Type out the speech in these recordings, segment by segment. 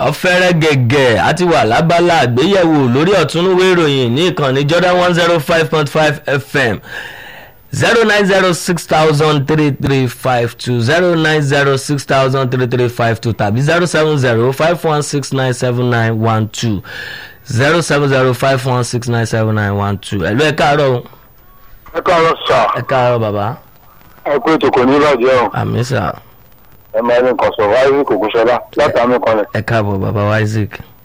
ọ̀fẹ́rẹ́ gẹ̀gẹ̀ àti wà lábala àgbéyẹ̀wò lórí ọ̀túnúwé ìròyìn ní ìkànnì Jordan one zero five point five FM zero nine zero six thousand three three five two zero nine zero six thousand three three five two tàbí zero seven zero five one six nine seven nine one two zero seven zero five one six nine seven nine one two ẹ̀lú ẹ̀ káàárọ̀ o. ẹ káàárọ̀ sà ẹ̀ káàárọ̀ bàbá ẹ kú ètò kò ní bàjẹ́ o àmì sà ẹ máa ní nǹkan sọ wáyé kò gúnṣọlá látàmú kan rẹ ẹ̀ káàbọ̀ bàbá Isaac.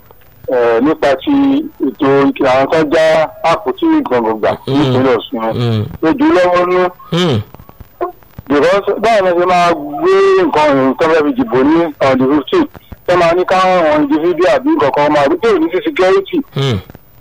ẹ nípa ti ètò ìkìlọ̀ àwọn tó já àpótí gbọ̀ngbọ̀ngbà nípínlẹ̀ Ọ̀ṣun Mm, lójú lọ́wọ́ nú mm, because báwo ni wọ́n ṣe máa gbé nǹkan ìrìn tó fẹ́ fi dìbò ní on the fifteen tó máa ní káwọn individual àbí nǹkan kan máa rí pé òní sí security mm,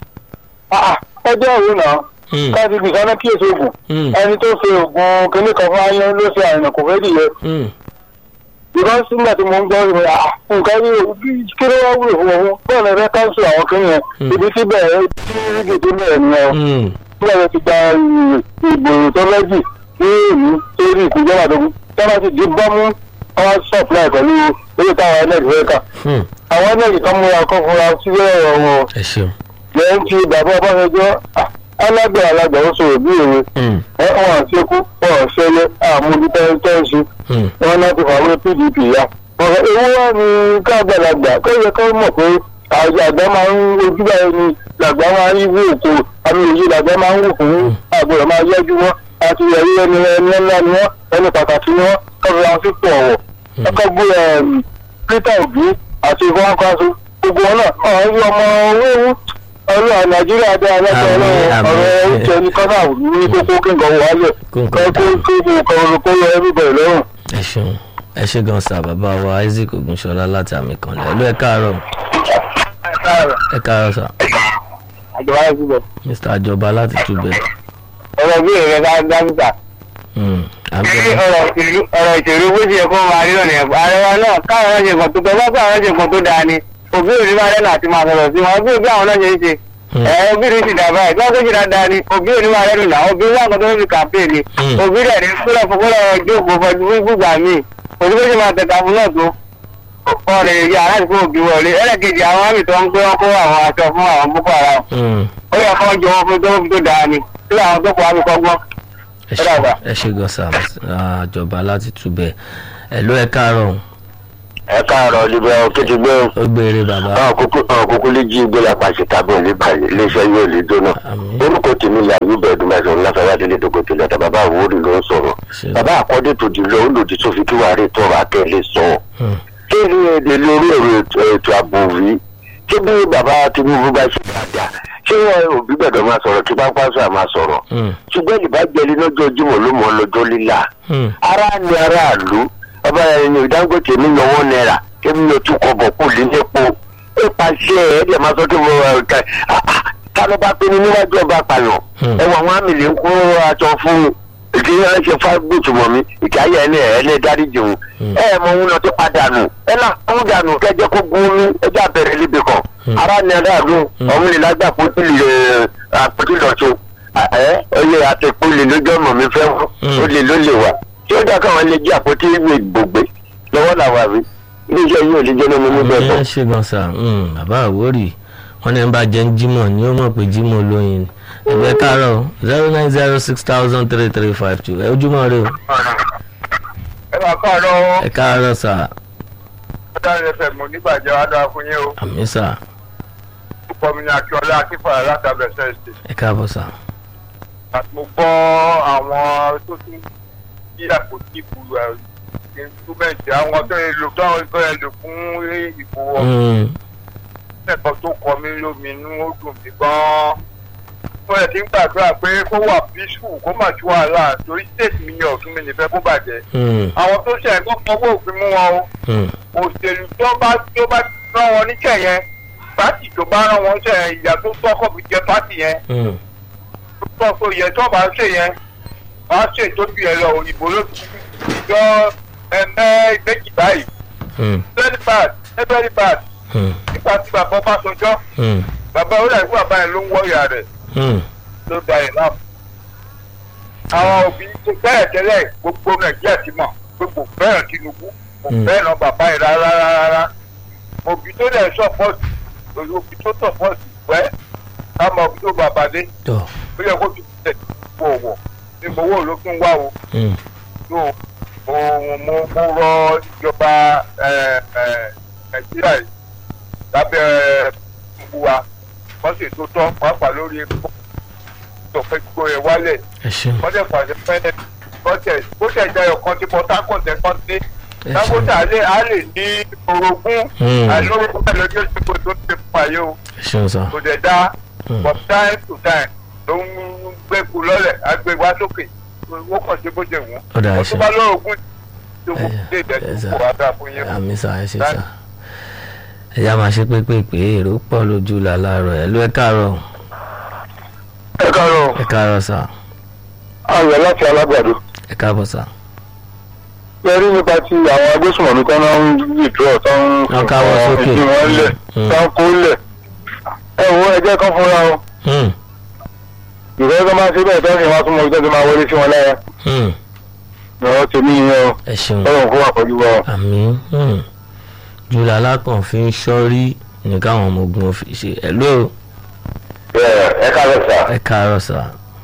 Ah, ah, ọjọ́ òwe náà mm, káàdì gbèsè náà kíyèsí oògùn mm, ẹni tó ṣe oògùn kínní kan fún ayé ló ṣe àrìnà kò fẹ́ dìyẹ mm. because nígbà tí mo ń gbọ́ ìwé à nǹkan ní kí ló wá wúlò fún òun bọ́ọ̀ lọ fẹ́ káńsù àwọn kìnìún yẹn Mm. ibi tí bẹ̀rẹ̀ tí rígì tó bẹ̀rẹ̀ nìyẹn o Mm, bí wọ́n ti gba ìgbòho tó lẹ́jì ní èyí tó rí ìkújọ́ àdógún tí wọ́n ti di bọ́mú wọ́n supply pẹ̀lú owó táwọn ẹlẹ́dì fẹ́ kà mm. àwọn ẹlẹ́dì kan múra kọ́ fúnra sílẹ̀ ọ̀rọ̀ wọn ẹ ṣeun. lẹ́yìn tí bàbá ọbásanjọ́ alágbè alágbà ó sọ̀rọ̀ bí òwe Mm, ẹ̀ wọ́n àṣekú wọ́n àṣẹlẹ̀ àmúdítẹ́ńtẹ́ńṣe mm, wọn láti fàwọn pdp ya ọ̀rọ̀ ewu wa ni káàgbàlagbà kó yẹ kó mọ̀ pé àgbà máa ń ojú báyìí ni làgbà máa ń wú òkú àmì òye làgbà máa ń wù fún àgbọ̀rọ̀ máa yẹ́jú wọn àti ẹ̀rí ẹni ẹni ńlá ni wọn ẹni pàtàkì ni wọn kọ́ra wọn sípò ọ̀wọ̀ ẹ̀kọ́ gbé peter obi àti ìfowópamọ́sọ gbogbo wọn náà ọ̀hún yí ọmọ owó ewu ọlọ́run nàìjíríà dé alẹ́kọ̀ọ́ Àmín, ọlọ́run àmín. ọ̀rọ̀ oúnjẹ ní kọ́nà ní kókó kí nǹkan wọlé Kó nǹkan kó kó kó kó kó yẹ everybody lọ́rùn. ẹ ṣeun ẹ ṣe gan sa bàbá wa Isaac Ogunṣọlá láti àmì kan lẹ ló ẹ káàárọ̀ ẹ káàárọ̀ sà àjọba ẹ̀ síbẹ̀. Mr. Àjọba láti túbẹ. ọ̀rọ̀ bí èrè ká dáńtà. Mm, àmì ṣé ọ̀rọ̀ ìṣèlú ọ̀rọ̀ ìṣèlú bó ṣe yẹ kó máa rí ọ̀nà ẹ̀fọ́ àrẹwà náà káwọn náà ṣe nǹkan tó tọ́ bá káwọn náà ṣe nǹkan tó dáa ni òbí òní máa rẹ́nà àti máa sọ̀rọ̀ sí wọn òbí òbí àwọn náà ṣe é ṣe. Mm. ẹ òbí rí sì dàbà ẹ̀ tí wọ́n tó ṣe dáadáa ni òbí òní máa rẹ́nu náà òbí wà nǹkan tó ń fi kàmpéè ni Mm. òbí rẹ̀ ní kúlọ̀ fúnkúlọ̀ jókòó fọjú fún gbùgbà míì òbí bó ṣe máa tẹ̀ka fún náà tó ọ̀rẹ́ ìyá aláìsí fún òbí wọlé ẹlẹ́kejì àwọn àmì tó ń gbé wọn kó àwọn aṣọ fún àwọn boko haram Mm, ó yẹ kó jọ wọn fún tó tó dáa ni tí àwọn tó kọ àmì kọ́gbọ́n. ẹ ṣe ẹ ṣe gan sa Àjọba láti túbẹ ẹ ló ẹ káàárọ̀ ẹ káàárọ̀ libẹ òkìtì gbé ó gbére bàbá àwọn kúkú lè jí gbé lápá sí tábìlì níbàyè iléeṣẹ́ yóò lè jóná àmín orúkọ tèmi là yóò bẹ̀rẹ̀ dùn mẹ́sàn-án láfẹ́wádìí tó kò tilẹ̀ tà bàbá àwòrán ló ń sọ̀rọ̀ ṣe bàbá àkọ́dé tó di lọ olòdì tó fi kí wàá rí tọrọ akẹ́lẹ́ sọ Mm, kí ni èdè lórí ọ̀rọ̀ ètò ètò ààbò rí kí bí bàbá Tinubu bá ṣe dáadáa ṣé wọn òbí gbẹ̀dọ̀ máa sọ̀rọ̀ kí bá pàṣẹ àmà sọ̀rọ̀ mm, ṣùgbọ́n ìbájẹ́lì lọ́jọ́ Jímọ̀ ló mọ̀ lọ́jọ́ líla mm, ara ni aráàlú ọba ẹni Dangote mi yọwọ́ náírà èmi yóò tún kọ bọ̀ kú lépo ó pàṣẹ ẹ ẹ máa sọ kí mo ẹ ká kálọ́ bá pinnu níwájú ọba pààyàn Hmm. ẹ wọ àwọn àmì lè ń kó aṣọ fún ìdí ẹ ṣe fágbùtù mọ́ mi ìkáyà ẹni ẹ ẹni dáríjì òun Hmm. ẹ ẹ mọ òun náà tó padà nù ẹ náà kó dànù kẹjẹ kó gún ní ẹjẹ àbẹ̀rẹ̀ níbi kan Hmm. ara ni aráàlú Hmm. ọ̀hún lè lágbà pótí lè àpótí lọ́tún ẹ ọyẹ àtẹ̀kù lè lójú ọmọ mi fẹ́ wọ́n Hmm. ó lè ló lè wà tí ó dá káwọn lè jí àpótí ìwé gbògbé lọ́wọ́ làwọn àrí iléeṣẹ́ yìí ò lè jẹ́ lọ́mọ níbẹ̀ ẹ tán. ṣe gan sa Mm, bàbá Àwórì wọn ní ẹ bá jẹ ń jímọ̀ ni ó mọ̀ pé jímọ̀ lóyin ni ẹgbẹ́ káàárọ̀ zero nine zero six thousand three three five two ẹ ojúmọ́ rẹ o ẹ máa kọ́ ọ̀rọ̀ ẹ káàárọ̀ sà ọ̀dàrin ẹ̀fẹ̀ mọ̀ nígbàjẹ́ wá dáa fún yín o àmì sà púpọ̀ mi ní akíọ́lá akífàrà látàbẹ̀ sẹ́ẹ̀sì ẹ káàbọ̀ sà àti mo gbọ́ àwọn tó tún bí àpótí ìbú instrumenti àwọn tó yẹ lò tó tó yẹ lò fún ìbò Mm, ẹ̀kọ́ tó kọ mí lóminú ó dùn mí gan-an wọ́n yẹ ti ń gbàdúrà pé kó wà peaceful kó má ju wàhálà torí state mi yàn ọ̀tún mi nìfẹ́ kó bàjẹ́ mm, àwọn tó ṣe ẹ̀kọ́ fọwọ́ òfin mú wọn o mm, òṣèlú tó bá tó bá rán wọn níṣẹ́ yẹn pátì tó bá rán wọn níṣẹ́ yẹn ìyá tó tọ́kọ̀ fi jẹ pátì yẹn mm, tó tó yẹ tó bá ṣe yẹn wọ́n á ṣe ìtọ́jú yẹn lọ òyìnbó ló ti jọ ẹ̀mẹ́ méjì báyìí mm, very bad very bad mm, nípa tí bàbá bá sọjọ́ mm, bàbá ó dàgbé bàbá yẹn ló ń wọ́ọ̀yà rẹ̀ mm. ló da ẹ̀ náà. àwọn òbí tó bẹ́ẹ̀ tẹ́lẹ̀ gbogbo nàìjíríà ti mọ̀ pé kò fẹ́ràn Tinubu kò Mm. fẹ́ràn bàbá yẹn rárá rárá òbí tó dẹ̀ sọ́pọ̀tì òbí tó sọ́pọ̀tì wẹ́ ká mọ òbí tó bàbá dé tọ́ ó yẹ kó fi tẹ̀ wọ̀ wọ̀ ní gbowó ló tún wá o mm, tó ohun mo mo rọ ìjọba ẹ, ẹ, nàìjíríà yìí lábẹ́ gbogbo wa wọ́n sì tó tọ́ pàápàá lórí epo tó fẹ́ gbó ẹ wálẹ̀ ẹ ṣeun wọ́n dẹ̀ pàṣẹ fẹ́ẹ́ bọ́tẹ̀ bó tẹ̀ jẹ́ ọ̀kan tí port harcourt ẹ̀ kan ní ẹ ṣeun dangote alẹ́ a lè ní orogún Mm. àìlórogún pẹ̀lú ọjọ́ ìṣègùn tó ti fún ayé o ẹ ṣeun sá kò dẹ̀ dá Mm. from time to time ló ń gbẹ́kú lọ́lẹ̀ agbẹ́ wá sókè ó kàn sí bó ṣe wù Ó dáa, ẹ ú ṣé. tó bá lórogún tó kù Ẹ- dé ẹ ìdẹ́jú sà. kò wá dáa fún yín. àmì sá ẹ ṣe sá ẹ já máa ṣe pépèpé èrò pọ̀ lójú làlárọ̀ ẹ ló ẹ káàárọ̀ ẹ káàárọ̀ ẹ káàárọ̀ sá ayọ̀ láti alágbàdo ẹ káàbọ̀ sá ẹ rí nípa ti àwọn agbésùnmọ̀mí tán náà ń withdraw tán ń Wọ́n káwọ́ sókè. ìdí wọn lẹ̀ Mm. tán kó lẹ̀ ẹ wo ẹjẹ́ kan fúnra o Hmm, ìfẹ́ tó máa ṣe bẹ́ẹ̀ tán ni wọ́n á tún mọ ibi tó ti máa wọlé sí wọn lára hmm, ìrọ̀ tèmi yẹn o ẹ ṣeun ọlọ́run kó wà pẹ̀lú wa o. àmì hmm. jùlọ alákàn fi ń ṣọ́rí ní káwọn ọmọ ogun fi ṣe ẹ ló ẹ káàárọ̀ sà ẹ káàárọ̀ sá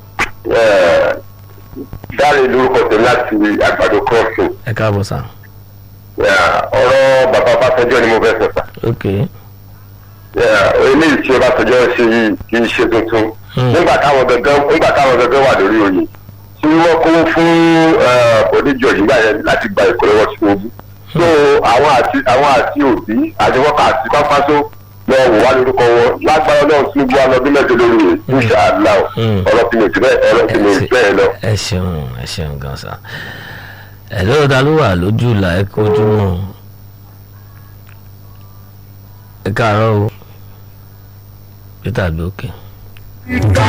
dáre lórúkọ tèmi láti àgbàdo crossing ẹ káàbọ̀ sá ọ̀rọ̀ bàbá Ọbásanjọ́ ni mo fẹ́ sọ sà ok eléyìí tí Ọbásanjọ́ ṣe yìí kì í ṣe tuntun Hmm. nígbà táwọn gangan nígbà táwọn gangan wà lórí oyè tí wọ́n kó fún oníjọ nígbà yẹn láti gba ìkó lọ́wọ́ Tinubu so àwọn àti àwọn àti òbí àti wọ́pá àti pápásó lọ wò wá lórúkọ wọn lágbára náà Tinubu wa lọ́dún mẹ́jọ lórí rẹ̀ níṣà àdúrà Hmm. ọ̀rọ̀ tí mo ti bẹ́ẹ̀ ọ̀rọ̀ tí mo ti bẹ́ẹ̀ lọ. ẹ ṣeun ẹ ṣeun gan sa ẹ lóò ta ló wà lójú ìlà ẹ kojú mọ́ ẹ káàárọ̀ o peter gbé òkè. ìgbà